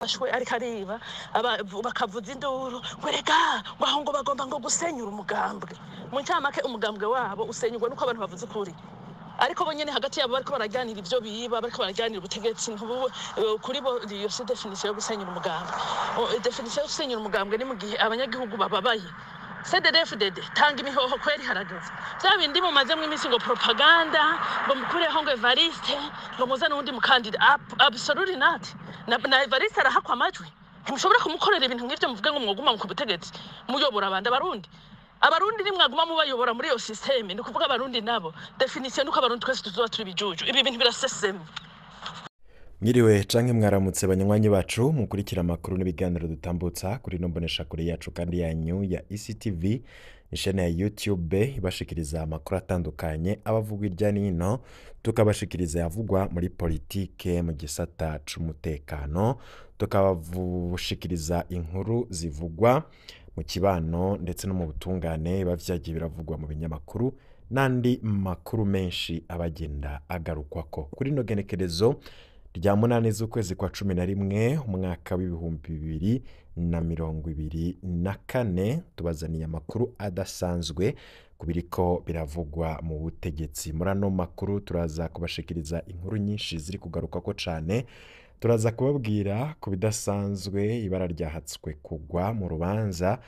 yafashwe ariko ariba aba- bakavuza induru ngo rega ngo aho ngo bagomba ngo gusenyura umugambwe mu ncamake umugambwe wabo usenyurwa nuko abantu bavuze ukuri ariko bo nyene hagati yabo bariko barajyanira ivyo biba bariko barajyanira ubutegetsi ntubu eh, kuri bo iyo si definition yo gusenyura umugambwe O, eh, definition yo gusenyura umugambwe ni mu gihe abanyagihugu bababaye cddfdd tanga imihoho kweri harageze vya bindi mumazemwo iminsi ngo propaganda ngo mukureho ngo evariste ngo muzane uwundi mukandida Ab- absolutely not na, na evariste arahakwa amajwi ntimushobora kumukorera ibintu nk'ivyo muvuge ngo mwoguma ku butegetsi muyobora abandi abarundi abarundi nimwaguma mubayobora muri iyo sisiteme ni ukuvuga abarundi nabo definisiyo nuko abarundi twese tuzoba turi ibijuju ibi bintu birasesema mwiriwe canke mwaramutse banywanyi bacu mukurikira amakuru n'ibiganiro dutambutsa kuri ino mboneshakure yacu kandi yanyu ya ectv ishene ya youtube ibashikiriza amakuru atandukanye abavugwa irya nino tukabashikiriza yavugwa muri politike mu gisata c'umutekano tukabavushikiriza inkuru zivugwa mu kibano ndetse no mu butungane biba vyagiye biravugwa mu binyamakuru n'andi makuru menshi abagenda agarukwako kuri ino genekerezo rya munani z'ukwezi kwa cumi na rimwe umwaka w'ibihumbi bibiri na mirongo ibiri na kane tubazaniye amakuru adasanzwe ku biriko biravugwa mu butegetsi muri ano makuru turaza kubashikiriza inkuru nyinshi ziri kugarukako cane turaza kubabwira ku bidasanzwe ibara ryahatswe kugwa mu rubanza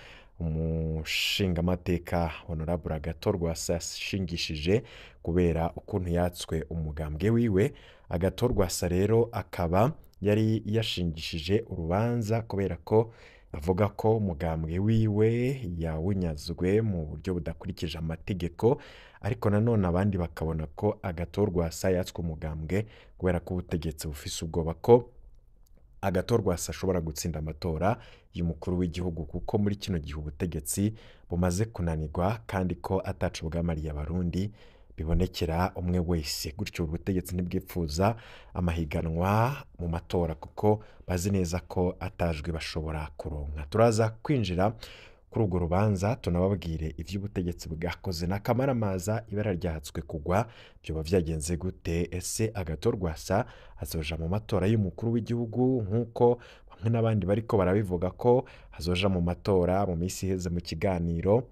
umushingamateka honorable agatorwa yashingishije kubera ukuntu yatswe umugambwe wiwe agatorwa sa rero akaba yari yashingishije urubanza kubera ko avuga ko umugambwe wiwe yawunyazwe mu buryo budakurikije amategeko ariko nanone abandi bakabona ko agatorwa sa yatswe umugambwe kubera ko ubutegetsi bufise ubwoba ko agatorwa sa ashobora gutsinda amatora y'umukuru w'igihugu kuko muri kino gihe ubutegetsi bumaze kunanirwa kandi ko atacu bwamariye abarundi bibonekera umwe wese gutyo ubutegetsi ntibwipfuza amahiganwa mu matora kuko bazi neza ko atajwi bashobora kuronka turaza kwinjira kuri urwo rubanza tunababwire iby'ubutegetsi bwakoze n'akamaramaza ibara ryahatswe kugwa byoba byagenze gute ese agatorwa sa azoja mu matora y'umukuru w'igihugu nk'uko bamwe n'abandi bariko barabivuga ko azoja mu matora mu minsi iheze mu kiganiro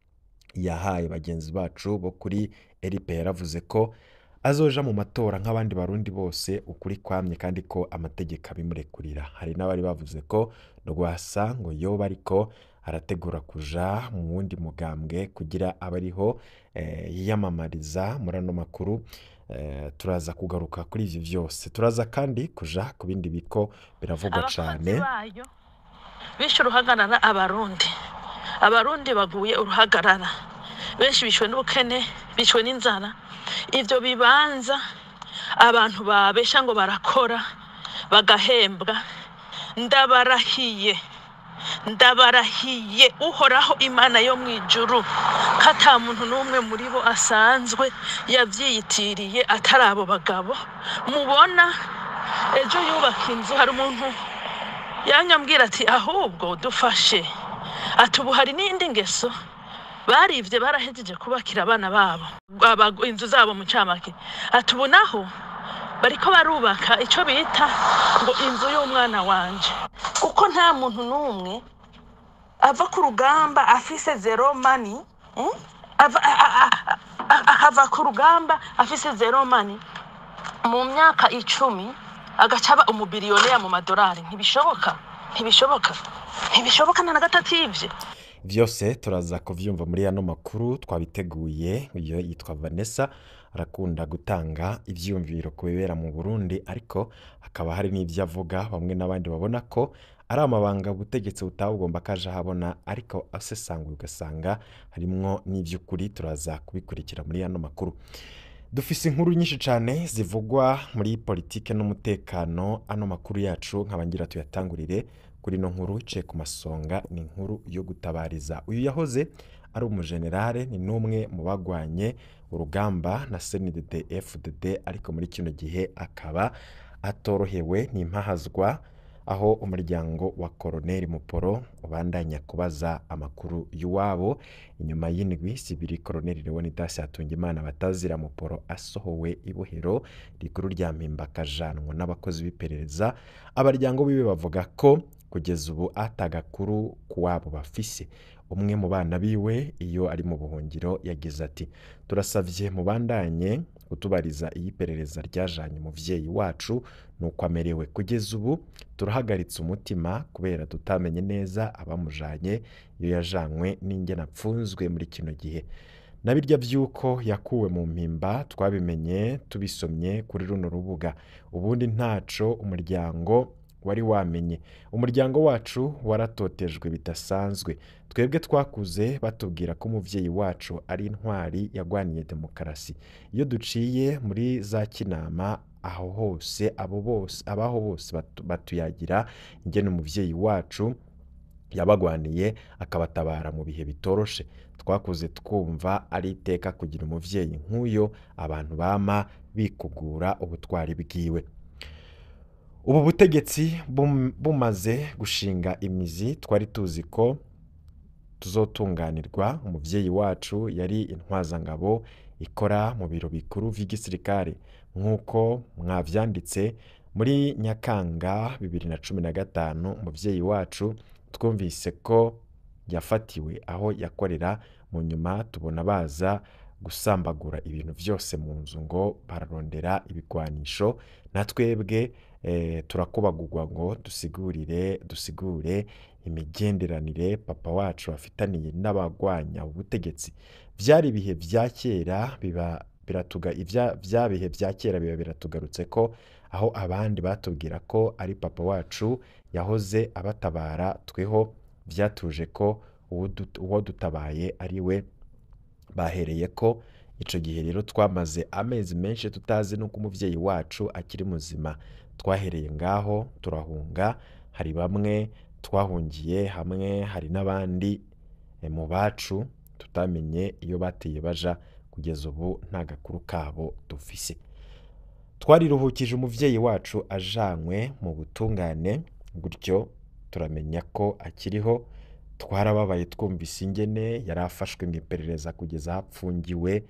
yahaye bagenzi bacu bo kuri rp yaravuze ko azoja mu matora nk'abandi barundi bose ukuri kwamye kandi ko amategeko abimurekurira hari n'abari bavuze ko rwasa ngo yoba ariko arategura kuja mu wundi mugambwe kugira abe ariho eh, yiyamamariza muri ano makuru eh, turaza kugaruka kuri ivyo vyose turaza kandi kuja ku bindi biko biravugwa abakozi cane bayo bishe uruhagarara abarundi abarundi baguye uruhagarara benshi bishwe n'ubukene bishwe n'inzara ivyo bibanza abantu babesha ngo barakora bagahembwa ndabarahiye ndabarahiye uhoraho imana yo mu ijuru ko ata muntu n'umwe muri bo asanzwe yavyiyitiriye atari abo bagabo mubona ejo yubaka inzu hari umuntu yanyambwira ati ahubwo dufashe ati ubu hari n'indi ngeso barivye barahejeje kubakira abana babo aba- inzu zabo mu camake ati ubu naho bariko barubaka ico bita ngo inzu y'umwana wanje kuko nta muntu n'umwe ava ku rugamba afise zero mani mm? Ava- a- a- a- a- akava ku rugamba afise zero mani mu myaka icumi agaca aba umubiriyonera mu madolari ntibishoboka ntibishoboka ntibishoboka na gatatu ivyo vyose turaza kuvyumva muri ano makuru twabiteguye iyo yitwa vanessa arakunda gutanga ivyiyumviro ku bibera mu burundi ariko hakaba hari n'ivyo avuga bamwe n'abandi babona ko ari amabanga ubutegetsi butaba bugomba kaja habona ariko asesanguye ugasanga harimwo n'ivy'ukuri turaza kubikurikira muri ano makuru dufise inkuru nyinshi cyane zivugwa muri politike n'umutekano ano makuru yacu nkabangira tuyatangurire kuri ino nkuru iciye ku masonga ni inkuru yo gutabariza uyu yahoze ari umujenerale ni n'umwe mu bagwanye urugamba na CNDD FDD ariko muri kino gihe akaba atorohewe n'impahazwa aho umuryango wa Koroneli Muporo ubandanya kubaza amakuru y'uwabo inyuma y'indwi zibiri Koroneli Leonidas Hatungimana batazira Muporo asohowe ibohero rikuru rya Mpimba akajanwa n'abakozi b'iperereza abaryango biwe bavuga ko kugeza ubu atagakuru ku wabo bafise umwe mu bana biwe iyo ari mu buhungiro yagize ati turasavye mubandanye kutubariza iyo iperereza ryajanye umuvyeyi wacu nuko amerewe kugeza ubu turahagaritse umutima kubera tutamenye neza abamujanye iyo yajanywe n'ingene apfunzwe muri kino gihe na birya vy'uko yakuwe mu mpimba twabimenye tubisomye kuri runo rubuga ubundi ntaco umuryango wari wamenye umuryango wacu waratotejwe bidasanzwe twebwe twakuze batubwira ko umuvyeyi wacu ari intwari yagwaniye demokarasi iyo duciye muri za kinama aho hose abo bose abaho bose batu- batuyagira ingene umuvyeyi wacu yabagwaniye akabatabara mu bihe bitoroshe twakuze twumva ari iteka kugira umuvyeyi nk'uyo abantu bama bikugura ubutwari bwiwe ubu butegetsi bum- bumaze gushinga imizi twari tuzi ko tuzotunganirwa umuvyeyi wacu yari intwazangabo ikora mu biro bikuru vy'igisirikare nk'uko mwavyanditse muri nyakanga bibiri na cumi na gatanu umuvyeyi wacu twumvise ko yafatiwe aho yakorera mu nyuma tubona baza gusambagura ibintu vyose mu nzu ngo bararondera ibigwanisho na twebwe eh, turakubagurwa ngo dusigurire dusigure imigenderanire papa wacu afitaniye n'abagwanya ubutegetsi vyari ibihe vya kera biba biratuga ivya vya bihe vya kera biba biratugarutse ko aho abandi batubwira ko ari papa wacu yahoze abatabara tweho vyatuje ko uwo dut- uwo dutabaye ari we bahereye ko ico gihe rero twamaze amezi menshi tutazi nuko umuvyeyi wacu akiri muzima twahereye ngaho turahunga hari bamwe twahungiye hamwe hari n'abandi eh, mu bacu tutamenye iyo bateye baja kugeza ubu nta gakuru kabo dufise twariruhukije umuvyeyi wacu ajanywe mu butungane gutyo turamenya ko akiriho twarababaye twumvise ingene yari afashwe mu iperereza kugeza aho apfungiwe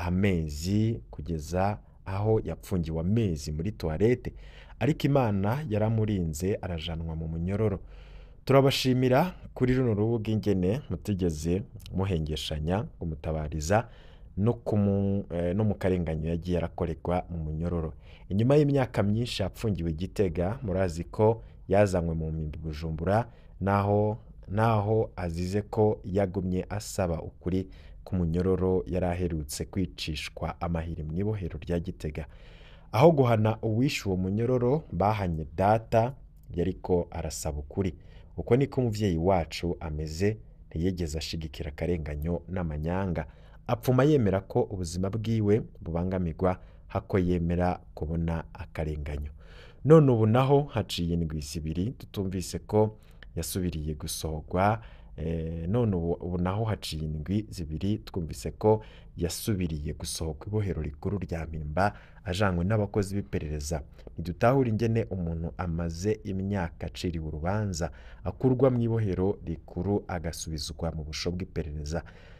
amezi kugeza aho yapfungiwe amezi muri tuwarete ariko imana yaramurinze arajanwa mu munyororo turabashimira kuri runo rubuga ingene mutigeze muhengeshanya kumutabariza no, kumu, eh, no mu karenganyo yagiye arakorerwa mu munyororo inyuma y'imyaka myinshi yapfungiwe igitega murazi ko yazanywe mu mpimbi bujumbura naho naho azize ko yagumye asaba ukuri k'umunyororo yari aherutse kwicishwa amahiri mu ibohero rya gitega aho guhana uwishe uwo munyororo bahanye data yariko arasaba ukuri uko niko umuvyeyi wacu ameze ntiyigeze ashigikira akarenganyo n'amanyanga apfuma yemera ko ubuzima bwiwe bubangamirwa hako yemera kubona akarenganyo none ubu naho haciye indwi zibiri tutumvise ko yasubiriye gusohorwa eh, none ubu ubu naho haciye indwi zibiri twumvise ko yasubiriye gusohoka ibohero rikuru rya mpimba ajanywe n'abakozi b'iperereza ntidutahura ingene umuntu amaze imyaka aciriwe urubanza akurwa mu ibohero rikuru agasubizwa mu busho bw'iperereza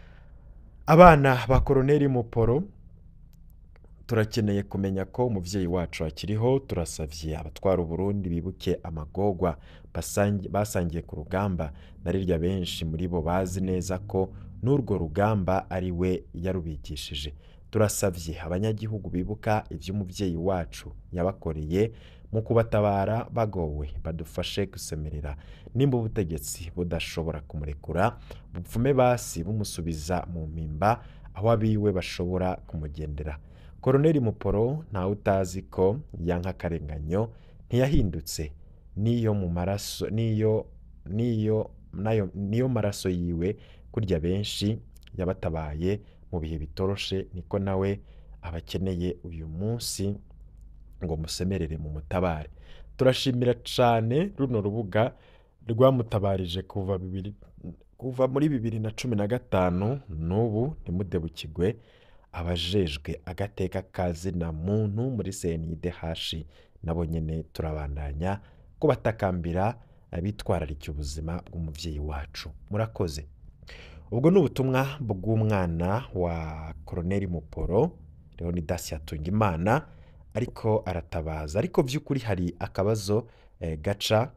abana ba koroneli muporo turakeneye kumenya ko umuvyeyi wacu akiriho turasavye abatwara uburundi bibuke amagorwa basangi- basangiye ku rugamba na rirya benshi muri bo bazi neza ko n'urwo rugamba ari we yarubigishije turasavye abanyagihugu bibuka ivy'umuvyeyi wacu yabakoreye mu kubatabara bagowe badufashe gusemerera nimba ubutegetsi budashobora kumurekura bupfume basi bumusubiza mu mpimba aho abiwe bashobora kumugendera koroneli muporo ntawe utazi ko yanka akarenganyo ntiyahindutse niyo mu maraso niyo niyo nayo niyo maraso yiwe kurya benshi yabatabaye mu bihe bitoroshe niko nawe abakeneye uyu munsi ngo musemerere mu mutabare turashimira cane runo rubuga rwamutabarije kuva bibiri kuva muri bibiri na cumi na gatanu n'ubu ntimudebukirwe abajejwe agateka kazina muntu muri CNIDH nabo nyene turabandanya ko batakambira eh, bitwararika ubuzima bw'umuvyeyi wacu murakoze ubwo ni ubutumwa bw'umwana wa koroneli muporo leonidas hatungimana ariko aratabaza ariko by'ukuri hari akabazo eh, gaca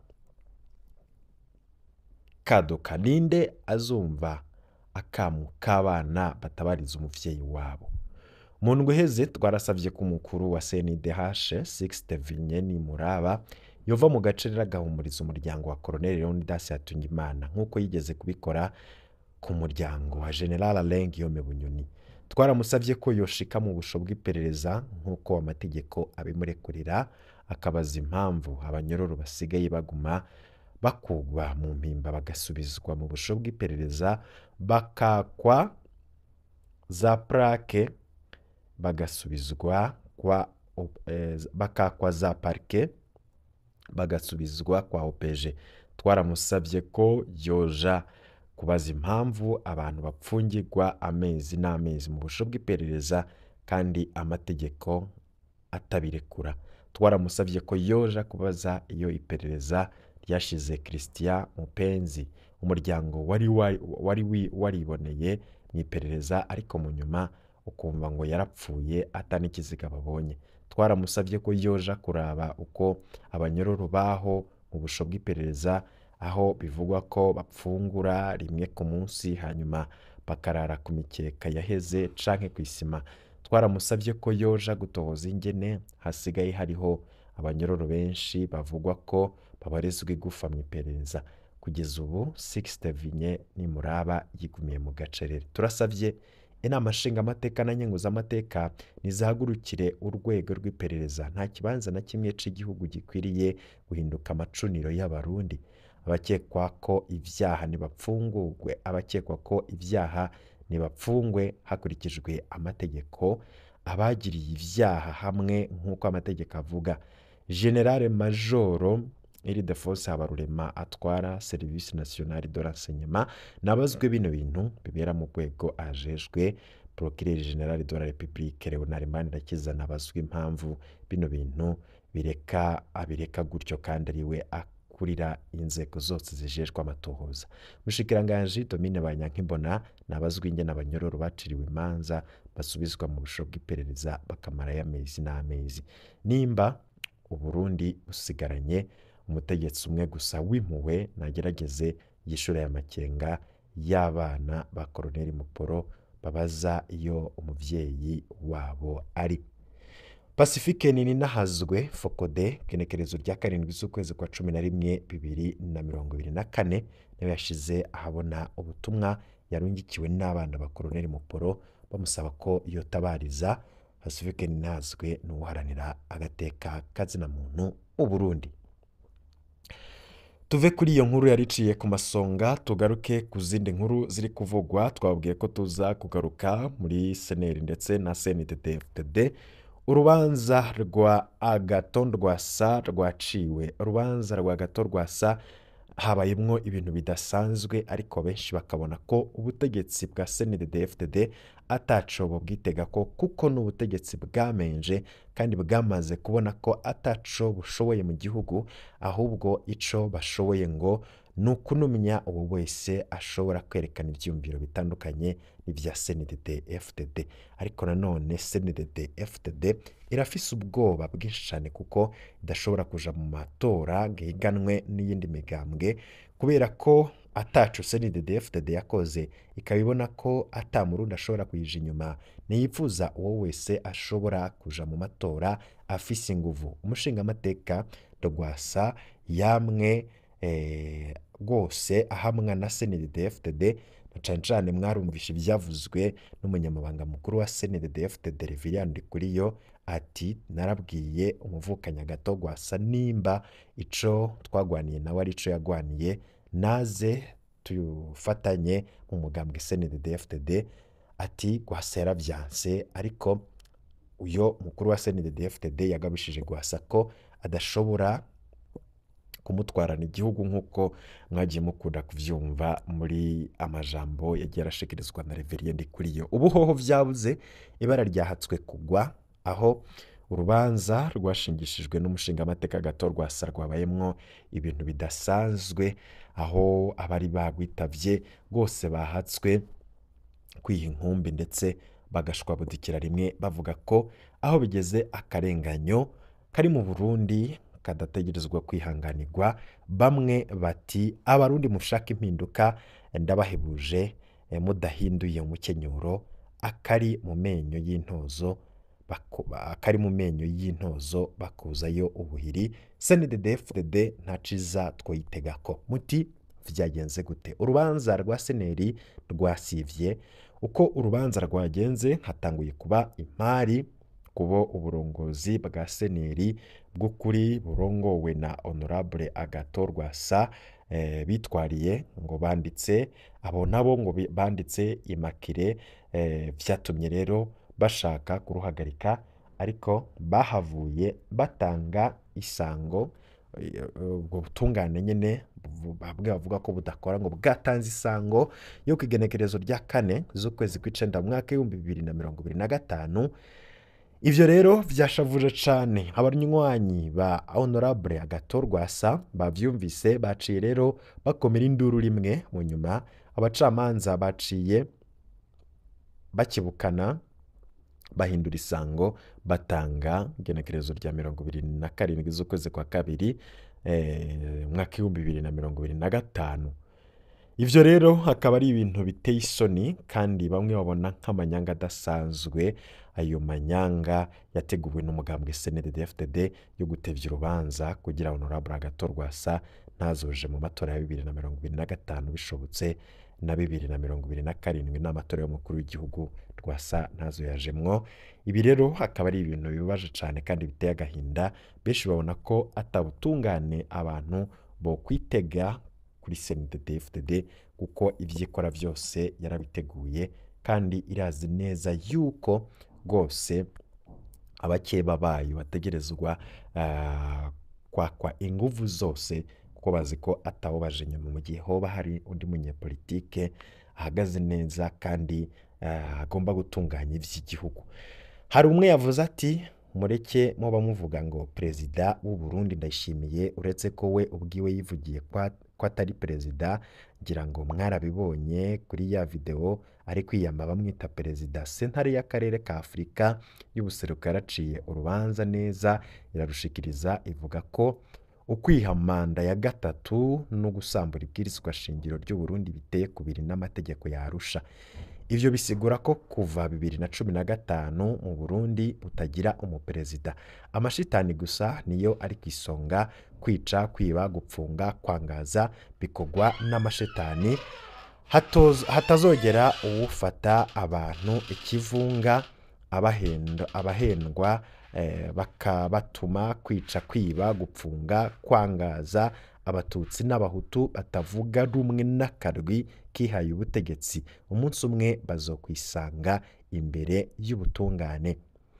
kaduka ninde azumva akamu k'abana batabariza umuvyeyi wabo mu ndwi iheze twarasabye ko umukuru wa CNDH Sixte Vinyeni Muraba yova mu gace rero agahumuriza umuryango wa Colonel Leonidas Hatungimana nk'uko yigeze kubikora ku muryango wa General Alain Guillaume Bunyoni twaramusabye ko yoshika mu busho bw'iperereza nk'uko amategeko abimurekurira akabaza impamvu abanyororo basigaye baguma bakugwa mu mpimba bagasubizwa mu busho bw'iperereza bakakwa za plaque bagasubizwa kwa op- eh, bakakwa za parike bagasubizwa kwa opeje twaramusabye ko yoja kubaza impamvu abantu bapfungirwa amezi n'amezi mu busho bw'iperereza kandi amategeko atabirekura twaramusabye ko yoja kubaza iyo iperereza ryashize christian mupenzi umuryango wari wari- wari wi- wariboneye mu iperereza ariko mu nyuma ukumva ngo yarapfuye atanikiziga babonye twaramusabye ko yoja kuraba uko abanyororo baho mu busho bw'iperereza aho bivugwa ko bapfungura rimwe ku munsi hanyuma bakarara ku mikeka yaheze canke ku isima twaramusabye ko yoja gutohoza ingene hasigaye hariho abanyororo benshi bavugwa ko babarizwa igufa mu iperereza kugeza ubu Sixte Vinye nimuraba yigumiye mu gacerere turasabye inama nshingamateka na nkenguzamateka nizahagurukire urwego rw'iperereza nta kibanza na kimwe cy'igihugu gikwiriye guhinduka amacuniro y'abarundi abakekwa ko ibyaha ntibapfungurwe abakekwa ko ibyaha ntibapfungwe hakurikijwe amategeko abagiriye ibyaha hamwe nk'uko amategeko avuga generale majoro Ildefonse Habarurema atwara serivisi nationale de renseignement nabazwe bino bintu bibera mu rwego ajejwe procureur general de la republique Leonard Manirakiza nabazwe impamvu bino bintu bireka abireka gutyo kandi ariwe akurira inzego zose zijejwe amatohoza mushikiranganji Domine Banyankimbona nabazwe ingene abanyororo baciriwe imanza basubizwa mu busho bw'iperereza bakamarayo amezi n'amezi nimba uburundi busigaranye umutegetsi umwe gusa w'impuhwe nagerageze yishyura aya makenga y'abana ba koroneli muporo babaza iyo umubyeyi wabo ari pacifique nini nahazwe fokode genekerezo rya karindwi z'ukwezi kwa cumi na rimwe bibiri na mirongo ibiri na kane nawe yashize ahabona ubutumwa yarungikiwe n'abana ba koroneli muporo bamusaba ko yotabariza pacifique nini nahazwe ni uharanira agateka kazina muntu mu burundi tuve kuri iyo nkuru yariciye ku masonga tugaruke ku zindi nkuru ziri kuvugwa twabwiye ko tuza kugaruka muri seneri ndetse na cnddd urubanza rwa agato rwasa rwaciwe urubanza rwa gato rwasa habayemo ibintu bidasanzwe ariko benshi bakabona ko ubutegetsi bwa cnddd atacobo bwitega ko kuko ni ubutegetsi bwamenje kandi bwamaze kubona ko ataco bushoboye mu gihugu ahubwo ico bashoboye ngo ni ukunumya uwo wese ashobora kwerekana ibyiyumviro bitandukanye n'ibya cndd fdd ariko nanone cndd fdd irafise ubwoba bwinshi cyane kuko idashobora kuja mu matora ngo ihiganwe n'iyindi migambwe kubera ko atacu cndd fdd yakoze ikaba ibona ko atamurundi ashobora kuyija inyuma ntiyifuza uwo wese ashobora kuja mu matora afise inguvu umushingamateka rwasa yamwe eh, rwose ahamwa na cndd fdd na cane cane mwarumvishe ibyavuzwe n'umunyamabanga mukuru wa cndd fdd reveriyani ndikuriyo ati narabwiye umuvukanya gato rwasa nimba ico twagwaniye nawe ari ico yagwaniye naze tufatanye mu mugambwe cndd fdd ati rwasa yaravyanse ariko uyo mukuru wa cndd fdd yagabishije rwasa ko adashobora kumutwarana igihugu nk'uko mwagiye mukunda kubyumva muri amajambo yagiye arashikirizwa na reveriye kuri yo ubuhoho byabuze ibara ryahatswe kugwa aho urubanza rwashingishijwe n'umushingamateka gato rwasa rwabayemwo ibintu bidasanzwe aho abari bagwitavye bose bahatswe kwiha inkumbi ndetse bagashwabudikira rimwe bavuga ko aho bigeze akarenganyo kari mu burundi kadategerezwa kwihanganirwa bamwe bati abarundi mushaka impinduka ndabahebuje eh, mudahinduye umukenyuro akari mu menyo y'intozo bako- akari mu menyo y'intozo bakuzayo ubuhiri snddfdd nta ciza twoyitegako muti vyagenze gute urubanza rwa seneri rwasivye uko urubanza rwagenze hatanguye kuba impari kubo uburongozi bwa seneri bw'ukuri burongowe na honorable agato rwasa eh, bitwariye ngo banditse abo nabo ngo bi- banditse imakire eh, vyatumye rero bashaka kuruhagarika ariko bahavuye batanga isango eh, ubwo butungane nyene bu- bamwe bavuga ko budakora ngo bwatanze isango yo ku igenekerezo rya kane z'ukwezi kw'icenda mu mwaka w'ibihumbi bibiri na mirongo ibiri na gatanu ivyo rero vyashavuje cane abanywanyi ba honorable agato rwasa bavyumvise baciye rero bakomera induru rimwe mu nyuma abacamanza baciye bakibukana bahindura isango batanga igenekerezo rya mirongo ibiri na karindwi z'ukwezi kwa kabiri eh, umwaka w'ibihumbi bibiri na mirongo ibiri na gatanu ivyo rero akaba ari ibintu biteye isoni kandi bamwe babona nk'amanyanga adasanzwe ayo manyanga yateguwe n'umugambwe snddfdd yo gutevya urubanza kugira honorable agato rwasa ntazoje mu matora ya bibiri na mirongo ibiri na gatanu bishobotse na bibiri na mirongo ibiri na karindwi n'amatora y'umukuru w'igihugu rwasa ntazo yajemwo ibi rero akaba ari ibintu bibabaje cyane kandi biteye agahinda benshi babona ko atabutungane abantu bo kwitega kuri snddfdd kuko ivyo ikora vyose yarabiteguye kandi irazi neza yuko rwose abakeba bayo bategerezwa ah, kwakwa inguvu zose kuko bazi ko atawubaje inyuma mu gihe hoba hari undi munyepolitike ahagaze neza kandi ah, agomba gutunganya ivy'igihugu hari umwe yavuze ati mureke muba muvuga ngo perezida w'u Burundi ndayishimiye uretse ko we ubwiwe yivugiye kwa- ko atari perezida ngira ngo mwarabibonye kuri ya videwo ari kwiyama bamwita perezida sentare y'akarere ka afurika y'ubuseruko yaraciye urubanza neza irarushikiriza ivuga ko ukwiha manda ya gatatu no gusambura ibwirizwa shingiro ry'u Burundi biteye kubiri n'amategeko yarusha ivyo bisigura ko kuva bibiri na cumi na gatanu mu Burundi butagira umuperezida amashitani gusa niyo ari ku isonga kwica kwiba gupfunga kwangaza bikorwa n'amashitani hatoz- hatazogera uwufata abantu ikivunga abahenda abahendwa eh, bakabatuma kwica kwiba gupfunga kwangaza abatutsi n'abahutu batavuga rumwe n'akarwi kihaye ubutegetsi umunsi umwe bazokwisanga imbere y'ubutungane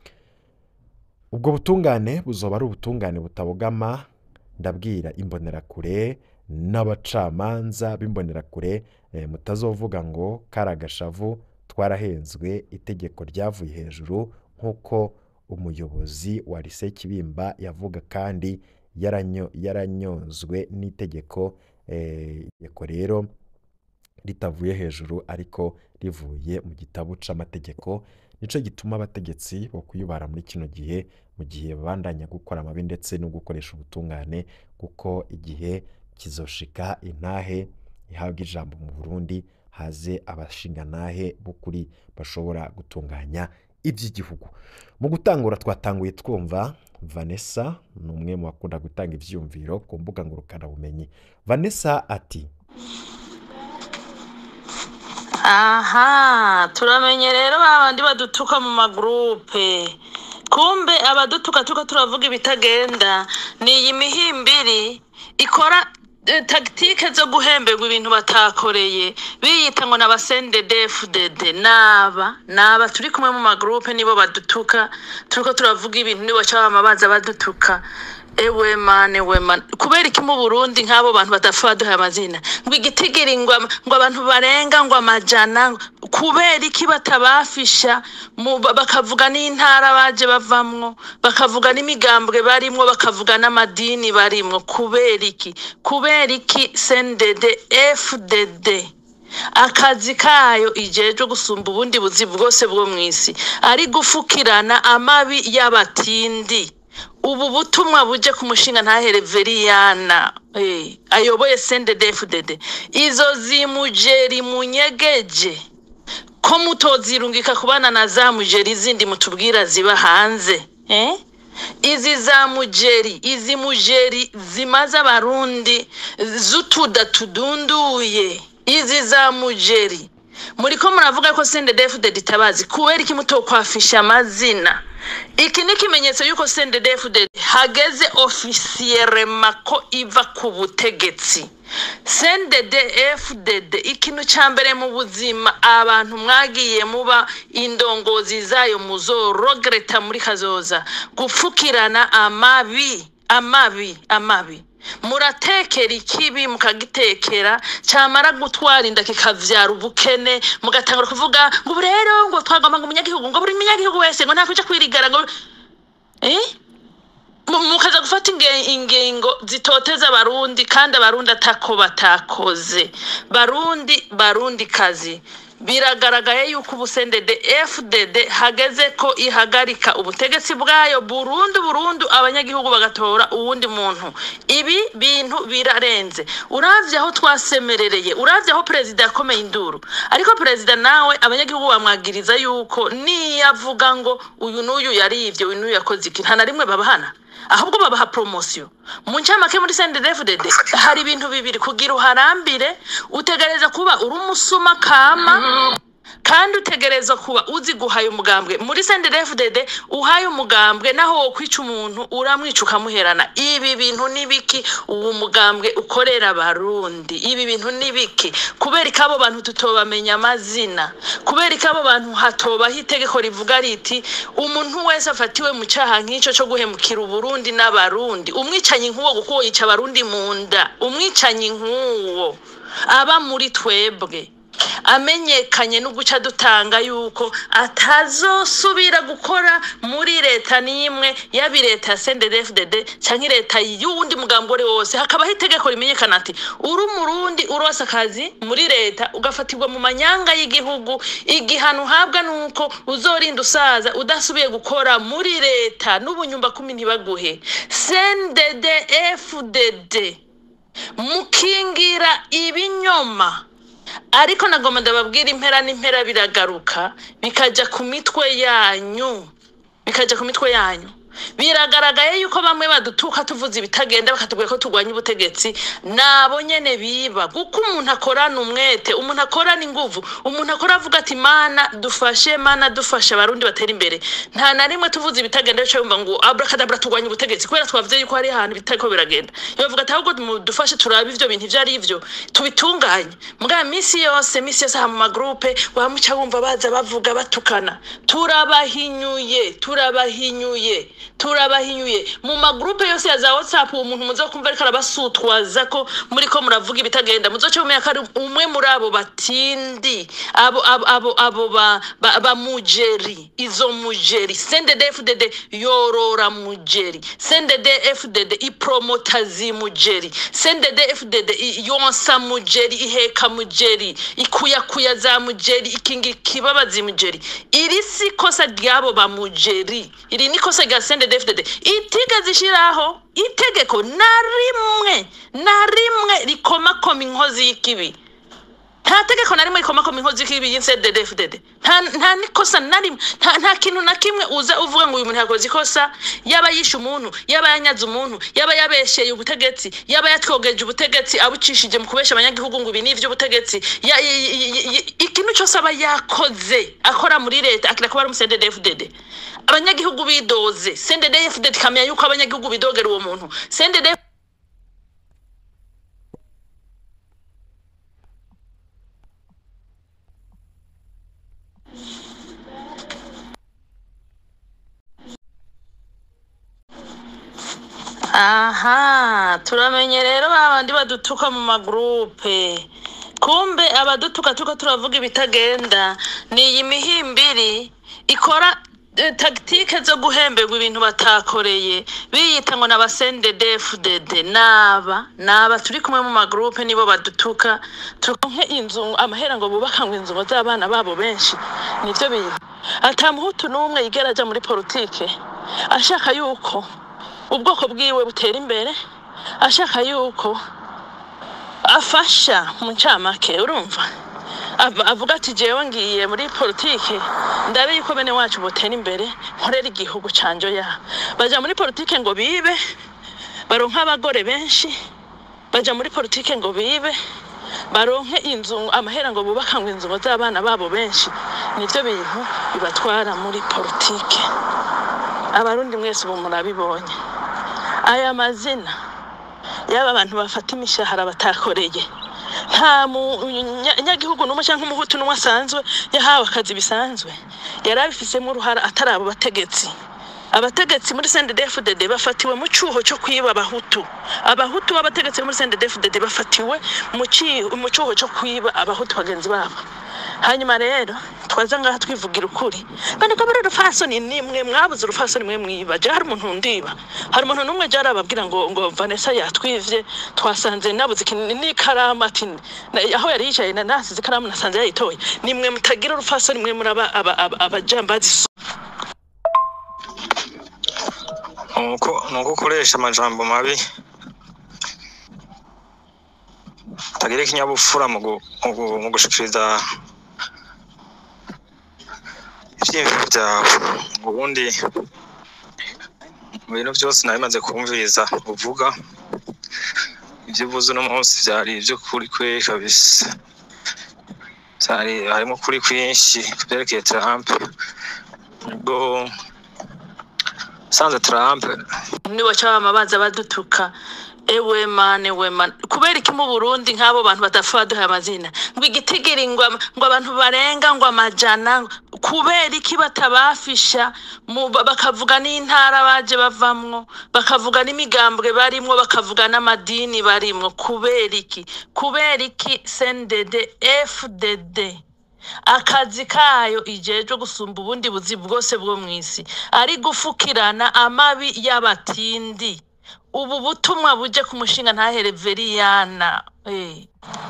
ubwo butungane buzoba ari ubutungane butabogama ndabwira imbonerakure n'abacamanza b'imbonerakure eh, mutazovuga ngo kari agashavu twarahenzwe itegeko ryavuye hejuru nk'uko umuyobozi wa lise kibimba yavuga kandi yaranyo- yaranyozwe n'itegeko eh, itegeko rero ritavuye hejuru ariko rivuye mu gitabo c'amategeko nico gituma abategetsi bo kuyubara muri kino gihe mu gihe babandanya gukora amabi ndetse no gukoresha ubutungane kuko igihe kizoshika intahe ihabwa ijambo mu Burundi haze abashingantahe b'ukuri bashobora gutunganya iby'igihugu mu gutangura twatanguye twumva Vanessa ni umwe mu bakunda gutanga ivyiyumviro ku mbuga ngurukanabumenyi Vanessa ati aha turamenye rero babandi badutuka mu magurupe kumbe abadutuka turiko turavuga ibitagenda ni iyi mihimbiri ikora eh, tagitike zo guhemberwa ibintu batakoreye biyita ngo n'abasendedefudede naba naba turi kumwe mu magurupe nibo badutuka turiko turavuga ibintu nibo cabama baza badutuka ewe mane we mane kubera iki mu burundi nk'abo bantu badapfa baduhaye amazina ngo igitigiri ngo ama- ngo abantu barenga ngo amajana kubera iki batabafisha mu- ba- bakavuga n'intara baje bavamwo bakavuga n'imigambwe barimwo bakavuga n'amadini barimwo kubera iki kubera iki sendede fdd akazi kayo ijejwe gusumba ubundi buzi bwose bwo mu isi ari gufukirana amabi y'abatindi ubu butumwa buje ku mushinga ntahere veriyana eh, ayoboye sendedefudede izo zimujeri munyegeje ko mutozirungika kubana na za mujeri zindi mutubwira ziba hanze eh? izi za mujeri izi mujeri zimaze abarundi z'utuda tudunduye izi za mujeri muriko muravuga ko sendedefudede itabazi kubera iki mutokwafisha amazina iki ni ikimenyetso y'uko sendedefudede hageze ofisiyerema ko iva ku butegetsi sendede fdd ikintu cya mbere mu buzima abantu mwagiye muba indongozi zayo muzorogereta muri kazoza gupfukirana amabi amabi amabi muratekera ikibi mukagitekera cyamara gutwara inda kikavyara ubukene mugatangura kuvuga ngo ubu rero ngo twagomba ngo umunyagihugu ngo buri munyagihugu wese ngo ntakuja kwirigara ngo eh? Mu- mukaza gufata inge- ingingo zitoteza abarundi kandi abarundi atako batakoze barundi barundi kazi biragaragaye yuko ubusendede fdd hageze ko ihagarika ubutegetsi bwayo burundu burundu abanyagihugu bagatora uwundi muntu ibi bintu birarenze uravye aho twasemerereye uravye aho perezida yakomeye induru ariko perezida nawe abanyagihugu bamwagiriza yuko niyavuga ngo uyu n'uyu yarivye uyu n'uyu yakoze iki nta na rimwe babahana ahubwo babaha promosiyo mu ncamake muri sendedefudede hari ibintu bibiri kugira uharambire utegereza kuba uri umusuma kama kandi utegereza kuba uzi guhaye umugambwe muri sendedefudede uhaye umugambwe naho wo kwica umuntu uramwica ukamuherana ibi bintu ni biki uwo mugambwe ukorera abarundi ibi bintu ni biki kubera ko abo bantu tutobamenya amazina kubera ko abo bantu hatobaho itegeko rivuga riti umuntu wese afatiwe mu cyaha nk'icyo cyo guhemukira uburundi n'abarundi umwicanyi nk'uwo kuko uwo yica abarundi mu nda umwicanyi nk'uwo aba muri twebwe amenyekanye no guca dutanga yuko atazosubira gukora muri leta n'imwe yaba leta ya sendedefudede cyangwa leta y'uwundi mugambi uwo ari wo wose hakabaho itegeko rimenyekana ati uri umurundi urose akazi muri leta ugafatirwa mu manyanga y'igihugu igihano uhabwa ni uko uzorinda usaza udasubiye gukora muri leta n'ubunyumba kumi ntibaguhe sendedefudede mukingira ibinyoma ariko nagomba ndababwira impera n'impera biragaruka bikajya ku mitwe yanyu bikajya ku mitwe yanyu biragaragaye yuko bamwe badutuka tuvuze ibitagenda bakatubwira ko turwanya ubutegetsi nabo nyene biba kuko umuntu akorana umwete umuntu akorana inguvu umuntu akora avuga ati mana dufashe mana dufashe abarundi batera imbere nta na rimwe tuvuze ibitagenda bica yumva ngo abrakadabra turwanya ubutegetsi kubera twavuze yuko hari ahantu bitariko biragenda bavuga ati ahubwo mudufashe turabe ivyo bintu ivyo ari ivyo tubitunganye mugabo minsi yose minsi yose aha mu magrupe wamuca wumva baza bavuga batukana turabahinyuye turabahinyuye turabahinyuye mu magrupe yose ya za whatsapp uwo muntu muzo kumva ariko arabasutwaza ko muri ko muravuga ibitagenda muzoce mumenya ko ari umwe muri abo batindi abo abo abo, abo ba, ba, ba mujeri izo mujeri sendedefdd yorora mujeri sendedefdd ipromota zi mujeri sendedefdd yonsa mujeri iheka mujeri ikuyakuya za mujeri ikingira ikibabazi mujeri iri si ikosa ry'abo ba mujeri iri ni ikosa rya sendedefdd itigeze ishiraho itegeko na rimwe na rimwe rikomakoma inkozi y'ikibi nta tegeko na rimwe rikomakoma inkozi y'ikibi y'insededefdd nta nta n'ikosa na rimwe nta nta kintu na kimwe uza uvuga ngo uyu muntu yakoze ikosa yaba yishe umuntu yaba yanyaze umuntu yaba yabesheye ubutegetsi yaba yatwogeje ubutegetsi abucishije mu kubesha abanyagihugu ngo ibi ni iby'ubutegetsi ya- y- y- y- y- ikintu cyose aba yakoze akora muri leta akira kuba ari umusendedefdd abanyagihugu bidoze sendedefdd ikamenya yuko abanyagihugu bidogera uwo muntu sendede aha turamenye rero babandi badutuka mu magurupe kumbe abadutuka tuko turavuga ibitagenda ni iyi mihimbiri ikora eh, tagitike zo guhemberwa ibintu batakoreye biyita ngo n'abasendedefudede naba naba turi kumwe mu magurupe nibo badutuka turonke inzu amahera ngo bubaka ngo inzu ngo z'abana babo benshi nivyo bintu ata muhutu n'umwe yigera aja muri politike ashaka yuko ubwoko bwiwe butera imbere ashaka yuko afasha mu ncamake urumva Av- avuga ati jewe ngiye muri politike ndabe yuko bene wacu botera imbere nkorera igihugu canje ya baja muri politike ngo bibe baronke abagore benshi baja muri politike ngo bibe baronke inzu amahera ngo bubaka ngo inzu ngo z'abana babo benshi nivyo bintu bibatwara muri politike abarundi mwese ubu murabibonye aya mazina y'aba bantu bafata imishahara batakoreye nta munyagihugu n'umwe cyangwa umuhutu n'umwe asanzwe yahawe akazi bisanzwe yari abifisemo uruhara atari abo bategetsi abategetsi muri sendedefudede bafatiwe mu cyuho cyo kwiba abahutu abahutu b'abategetsi muri sendedefudede bafatiwe mu ci- mu cyuho cyo kwiba abahutu bagenzi babo hanyuma rero twaza ngaha twivugira ukuri kandi ko muri urufasoni nimwe mwabuze urufasoni mwe mwiba je hari umuntu ndiba hari umuntu n'umwe je arababwira ngo ngo Vanessa yatwivye twasanze nabuze ikintu n'ikaramu ati na- aho yari yicaye na nasize ikaramu nasanze yayitoye nimwe mutagira urufasoni mwe muri aba- aba- aba- abajambazi nuko nuko ukoresha amajambo mabi utagira ikinyabupfura mu gu- mu gu- mu gushikiriza ivyiyumviro vyawe ubundi mu bintu vyose nabimaze kumviriza uvuga ivyo uvuze uno munsi vyari ivy'ukuri kweri kabisa vyari harimo ukuri kwinshi kuvyerekeye Trump ubwo sanze Trump nibo cyabama baza badutuka ewe mane we mane kubera iki mu Burundi nk'abo bantu badapfa baduha amazina ngo igitigiri ngo ama- ngo abantu barenga ngo amajana kubera iki batabafisha mu- ba- bakavuga n'intara baje bavamwo bakavuga n'imigambwe barimwo bakavuga n'amadini barimwo kubera iki kubera iki sendede fdd akazi kayo ijejwe gusumba ubundi buzi bwose bwo mu isi ari gufukirana amabi y'abatindi ubu butumwa buje ku mushinga ntahere veriyana eh.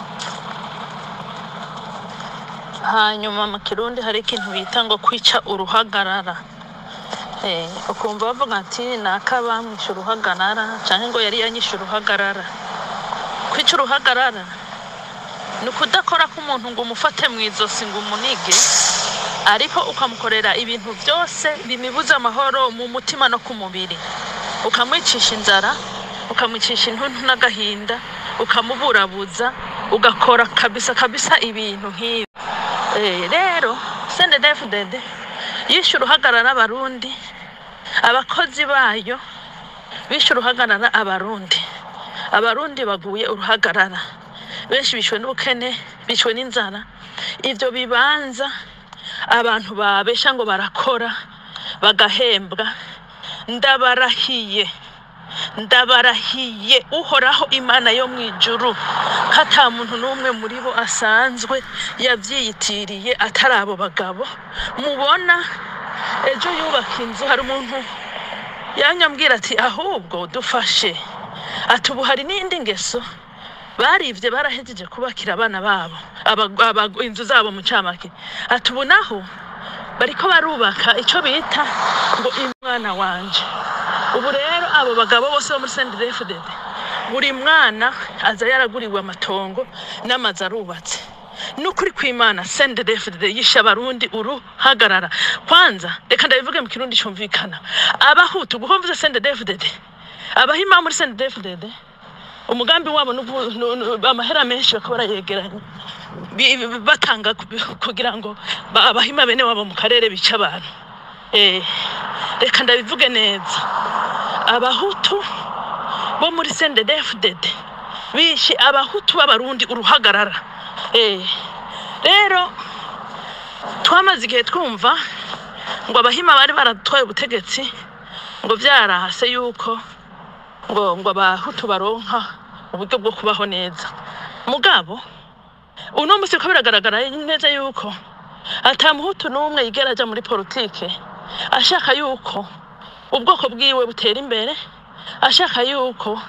hanyuma mu kirundi hari ikintu bita ngo kwica uruhagarara eh, ukumva bavuga ati naka bamwishe uruhagarara canke ngo yari yanyishe uruhagarara kwica uruhagarara ni ukudakora k'umuntu ngo umufate mu izosi ngo umunige ariko ukamukorera ibintu byose bimibuza amahoro mu mutima no ku mubiri ukamwicisha inzara ukamwicisha intuntu n'agahinda ukamuburabuza ugakora kabisa kabisa ibintu nk'ibi Eh, rero sendedefudede yishe uruhagarara abarundi abakozi bayo bishe uruhagarara abarundi abarundi baguye uruhagarara benshi bishwe n'ubukene bishwe n'inzara ibyo bibanza abantu babesha ngo barakora bagahembwa ndabarahiye ndabarahiye uhoraho imana yo mu ijuru ko ata muntu n'umwe muri bo asanzwe yabyiyitiriye atari abo bagabo mubona ejo yubaka inzu hari umuntu yanyambwira ati ahubwo dufashe ati ubu hari n'indi ngeso barivye barahejeje kubakira abana babo aba- aba- inzu zabo mu camake ati ubu naho bariko barubaka ico bita ngo umwana wanje ubu rero abo bagabo bose bo muri sendefdd buri mwana aza yaraguriwe amatongo n'amazu arubatse n'ukuri kw'imana sendefdd yishe abarundi uruhagarara kwanza reka ndabivuge mu kirundi cumvikana abahutu guhomvuze sendefdd abahima muri sendefdd umugambi wabo ni ugu- nu- nu- amahera menshi bakaba barayegeranya bi- bi- batanga ku- kugira ngo ba- abahima bene wabo mu karere bice abantu Eh, reka ndabivuge neza abahutu bo muri sendedefdd bishe abahutu b'abarundi uruhagarara Eh, rero twamaze igihe twumva ngo abahima bari baratwaye ubutegetsi ngo byarahase yuko ngo ngo abahutu baronka uburyo bwo kubaho neza mugabo uno musi ko biragaragara neza yuko ata muhutu n'umwe yigera aja muri politike ashaka yuko ubwoko bwiwe butera imbere ashaka yuko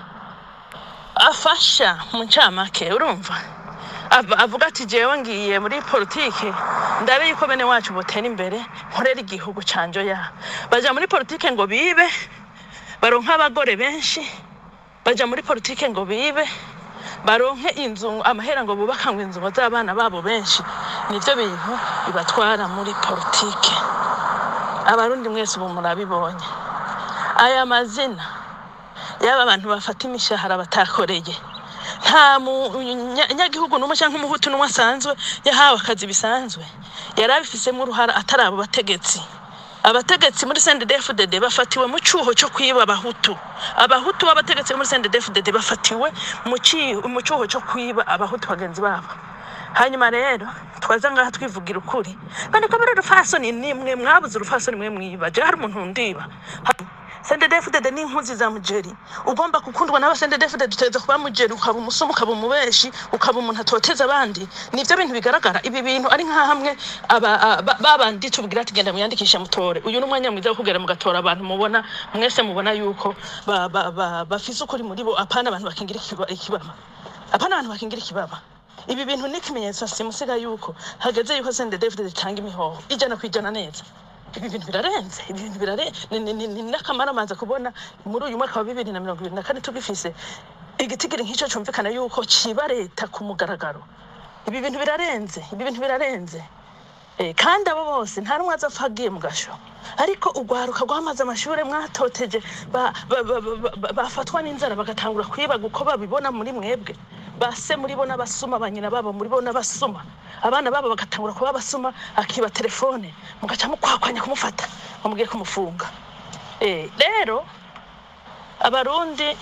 afasha mu ncamake urumva Av- avuga ati jewe ngiye muri politike ndabe yuko bene wacu botera imbere nkorera igihugu canje ya baja muri politike ngo bibe baronke abagore benshi baja muri politike ngo bibe baronke inzu amahera ngo bubaka ngo inzu z'abana babo benshi nivyo bintu bibatwara muri politike abarundi mwese ubu murabibonye aya mazina y'aba bantu bafata imishahara batakoreye nta munyagihugu n'umwe cyangwa umuhutu n'umwe asanzwe yahawe akazi bisanzwe yari abifisemo uruhara atari abo bategetsi abategetsi muri CNDD-FDD bafatiwe mu cyuho cyo kwiba abahutu abahutu b'abategetsi muri CNDD-FDD bafatiwe mu ci- mu cyuho cyo kwiba abahutu bagenzi babo hanyuma rero twaza ngaha twivugira ukuri kandi ko muri urufasoni nimwe mwabuze urufasoni mwe mwiba je hari umuntu ndiba sendedefudede ni impunzi za mujeri ugomba gukundwa n'aba sendedefudede uteza kuba mujeri ukaba umusuma ukaba umubeshi ukaba umuntu atoteza abandi nivyo bintu bigaragara ibi bintu ari nka hamwe aba- a- ba- babandi tubwira ati genda muyandikishe mutore uyu ni umwanya mwiza wo kugera mugatora abantu mubona mwese mubona yuko ba- ba- ba- bafise ukuri muri bo apana abantu bakingira ikiba- ikibaba apana abantu bakingira ikibaba ibi bintu ni ikimenyetso simusiga yuko hageze yuko sende david itanga imihoho ijana ku ijana neza ibi bintu birarenze ibi bintu birarenze ni, ni, ni, ni n'akamaro amaze kubona muri uyu mwaka wa bibiri na mirongo ibiri na kane tugifise igitigiri nk'icyo cyumvikana yuko kiba leta ku mugaragaro ibi bintu birarenze ibi bintu birarenze Eh, kandi abo bose nta n'umwe azapfa agiye mu gasho ariko urwaruka rwamaze amashuri mwatoteje ba- ba- ba- ba- ba- bafatwa n'inzara bagatangura kwibaga uko babibona muri mwebwe base muri bo n'abasuma ba nyina babo muri bo n'abasuma abana babo bagatangura kuba abasuma akiba telefone mugaca mukwakwanya kumufata bamubwiye kumufunga Eh, rero abarundi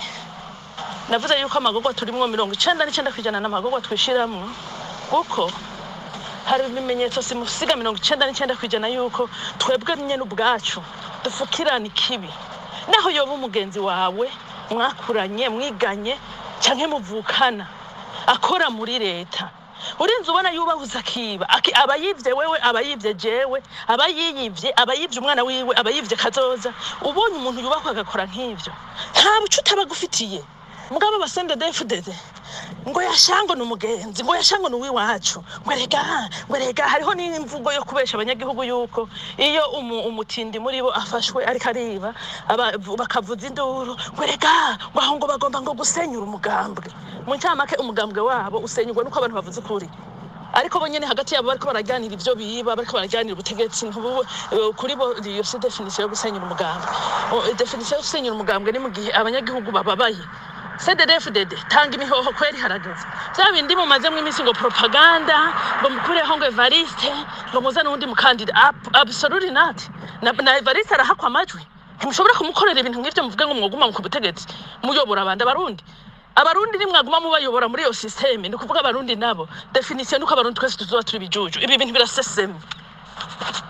navuze yuko amagorwa turimwo mirongo icenda n'icenda kw'ijana n'amagorwa twishiramwo kuko hari ibimenyetso simusiga mirongo icenda n'icenda kw'ijana yuko twebwe nyene ubwacu dufukirana ikibi naho yoba umugenzi wawe mwakuranye mwiganye canke muvukana akora muri leta urinze ubona yubahuza akiba Aki- aba yivye wewe aba yivye jewe aba yiyivye aba yivye umwana wiwe aba yivye kazoza ubonye umuntu yubakwa agakora nk'ivyo nta buco utaba agufitiye mugabo abasende defudede ngo yashango ni umugenzi ngo yashango ni uw'iwacu ngo rega ngo rega hariho n'imvugo yo kubesha abanyagihugu yuko iyo umu, umutindi muri bo afashwe ariko ariba aba- bakavuza induru ngo rega ngo aho ngo bagomba ngo gusenyura umugambwe mu ncamake umugambwe wabo usenyurwa nuko abantu bavuze ukuri ariko bo nyene hagati yabo bariko baraganira ivyo biba bariko baraganira ubutegetsi ntubu eh, kuri bo iyo si definisiyo yo gusenyura umugambwe O, definisiyo yo gusenyura umugambwe ni mu gihe abanyagihugu bababaye cddfdd tanga imihoho kweri harageze vya bindi mumazemwo iminsi ngo propaganda ngo mukureho ngo evariste ngo muzane uwundi mukandida Ab- absolutely not na, na evariste arahakwa amajwi ntimushobora kumukorera ibintu nk'ivyo muvuge ngo mwoguma ku butegetsi muyobora abandi abarundi abarundi nimwaguma mubayobora muri iyo systeme ni ukuvuga abarundi nabo definisiyo nuko abarundi twese tuzoba turi bijuju ibi bintu birasesemye